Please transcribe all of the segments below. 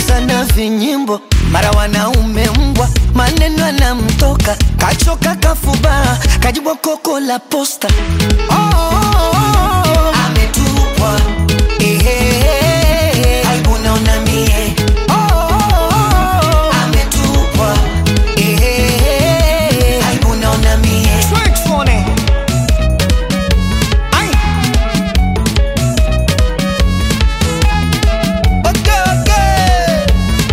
sana vinyimbo, mara wanaume mbwa, maneno anamtoka, kachoka kafubaa, kajibwa koko la posta. Oh, oh, oh, oh. Ametupwa ehe, aibu naona mie. Oh, oh, oh, oh. Ametupwa ehe, aibu naona mie. Okay, okay.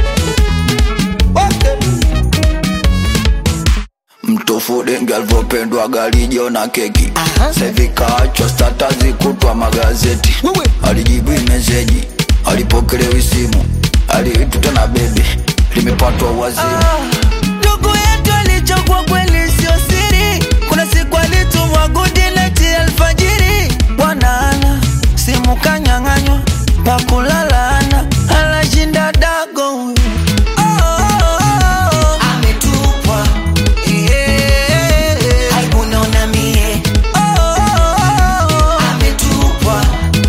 Okay. mtofu dengi alivyopendwa galijo na keki Aha. sevikaachwa statazi kutwa magazeti Wewe. alijibu meseji alipokelewi simu aliituta na bebi limepatwa wazimu ndugu yetu alichokwa kweli sio siri kuna siku alitumwa gudileti alfajiri bwanaana simu kanyang'anywa pakulalana anashinda dago huyu. Oh, oh, oh, oh. Ametupwa. Eh, aibu naona mie. Oh, oh, oh, oh. Ametupwa.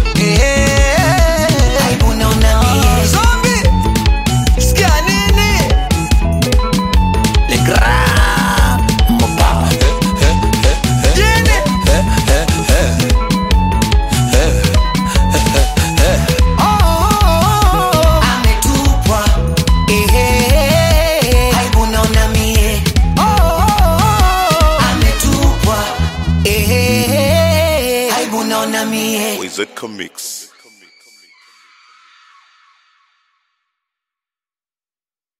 Eh, aibu naona mie. Zombie. Sikia nini? Le grand Mopa. Jini. Oh, oh, oh, oh. Ametupwa. Ehe. Aibu naona mie. Oh, oh, oh, oh. Ametupwa. Ehe. Aibu naona mie. Wizard Comics.